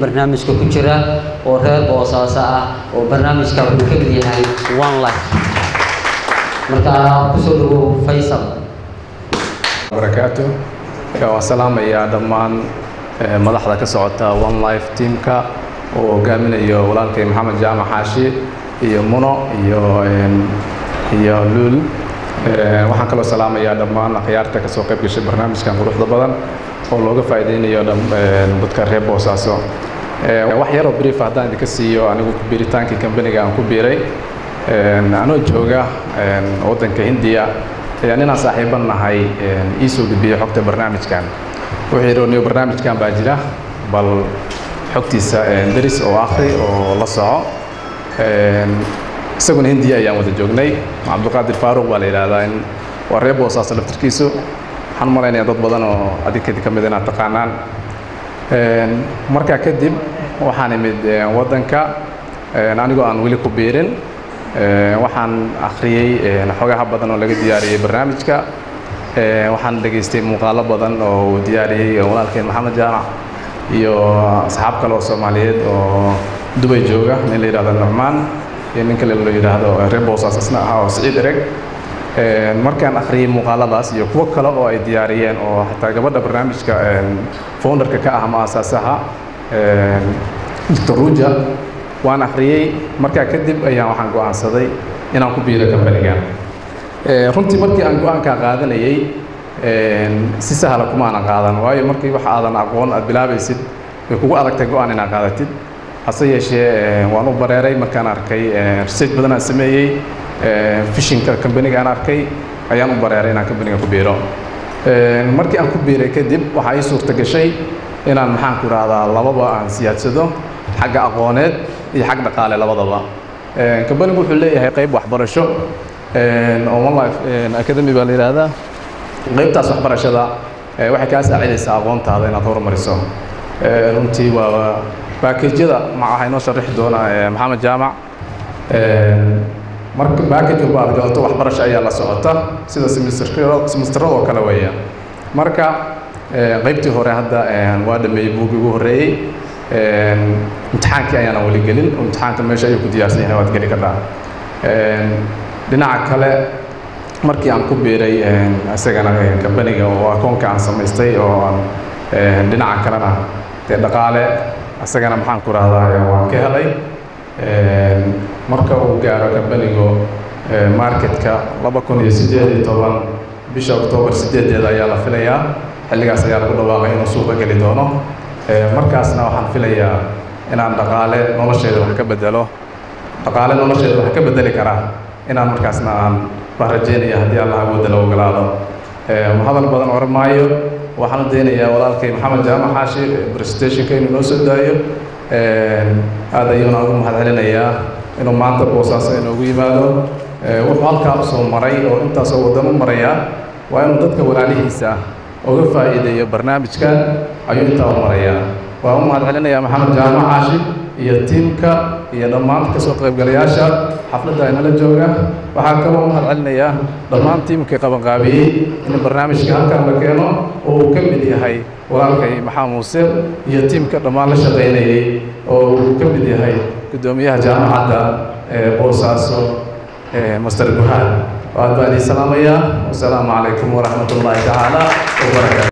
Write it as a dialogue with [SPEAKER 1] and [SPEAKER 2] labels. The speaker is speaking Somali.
[SPEAKER 1] barnaamijka ku jira oo reer boosaaso ah oo barnaamijka wuxuu ka mid yahay one life marka kusoo dhawow faysal
[SPEAKER 2] barakaatu waan salaamayaa dhammaan madaxda ka socota one life teamka oo hogaaminayo walaalkay maxamed jaamac xaashi iyo muno iyo iyo luul waxaan kaloo salaamayaa dhammaan akhyaarta ka soo qayb gashay barnaamijkan quruxda badan oo looga faa'iideynayo dadka reer boosaaso wax yaroo brief haddaan idinka siiyo anigu biiritaankii kambaniga aan ku biiray anoo jooga waddanka hindiya ayaa ninaan saaxiiban nahay ii soo gudbiyey xogta barnaamijkan wuxuu yidhi niyo barnaamijkan baa jira bal xogtiisa deris oo akhri oo la soco isaguna hindiya ayaan wada joognay cabdulqaadir faaruq baa la yidhaahdaa in waa reer boosaaso laftirkiisu waxaan u malaynayaa dad badan oo adinkadi ka mid inaad taqaanaan markaa kadib waxaan imid waddanka anigoo aan weli ku biirin waxaan akhriyey xogaha badan oo laga diyaariyey barnaamijka waxaan dhegaystay muuqaalo badan oo uu diyaariyey walaalkeen maxamed jaamac iyo asxaab kale oo soomaaliyeed oo dubay jooga nin la yidhahdo nucmaan iyo nin kale la yidhaahdo reer boosaas isna ahaa oo siciid ereg markaan akhriyey muuqaaladaas iyo kuwo kale oo ay diyaariyeen oo xataa gabadha barnaamijka founderka ka ah ama asaasaha dr ruja waan akhriyey markaa kadib ayaan waxaan go'aansaday inaan ku biiro kambanigan runtii markii aan go-aankaa qaadanayey si sahla kuma aanan qaadan waayo markii wax aadan aqoon aad bilaabaysid way kugu adagtay go-aan inaad qaadatid hase yeeshee waan u bareeray markaan arkay research badan aan sameeyey fishinka kambaniga aan arkay ayaan u bareeray inaan kambaniga ku biiro markii aan ku biiray kadib waxaa ii suurta gashay inaan maxaan ku idhaahdaa lababa aan siyaadsado xagga aqooneed iyo xag dhaqaale labadaba kambanigu wuxuu leeyahay qayb waxbarasho oo one life academy baa la yidhaahdaa qaybtaas waxbarashada waxay kaa saacidaysaa aqoontaada inaad horumariso runtii waa baakejyada waxaa inoo sharixi doona maxamed jaamac marka baakej walba aad galato waxbarasho ayaa la socota sida semesterada oo kale weeya marka qaybtii hore hadda waa dhameeyey buuggii ugu horreeyey imtixaankii ayaana weli gelin imtixaanka meesha ayuu ku diyaarsan yahay waad geli kartaa dhinaca kale markii aan ku biiray isagana kambaniga oo akoonka aan samaystay oo aan dhinaca kalena dee dhaqaale isagana maxaan ku rahdaa waan ka helay marka uu gaaro kambanigu marketka laba kun iyo siddeed iyo toban bisha oktoobar siddeedeeda ayaa la filayaa xilligaas ayaa lagu dhawaaqay inuu suuqa geli doono markaasna waxaan filayaa inaan dhaqaale nolosheeda wax ka bedelo dhaqaale nolosheeda wax ka bedeli karaa inaan markaasna aan baan rajeynaya haddii allah awoodda la ogolaado hadal badan oran maayo waxaan u daynayaa walaalkay maxamed jaamac xaashi presentationka inuu noo soo daayo aad ayuuna ugu mahad celinayaa inuu maanta boosaaso inoogu yimaado wuxuu halkaa usoo maray oo intaasoo waddan u maraya waa inuu dadka walaalihiisa uga faa'iideeyo barnaamijkan ayuu intaa u marayaa waa u mahad celinayaa maxamed jaamac xaashi iyo tiimka iyo dhammaan kasoo qaybgalayaasha xafladda aynala jooga waxaa kaloo mahad celinayaa dhammaan tiimka qabanqaabiyey in barnaamijka halkan la keeno oo uu ka mid yahay walaalkay maxaa muuse iyo tiimka dhammaan la shaqaynayey oo uu ka mid yahay guddoomiyaha jaamacadda boosaaso master guhaan aad baan idin salaamayaa wasalaamu calaykum waraxmat ullaahi tacaala wabarakaatu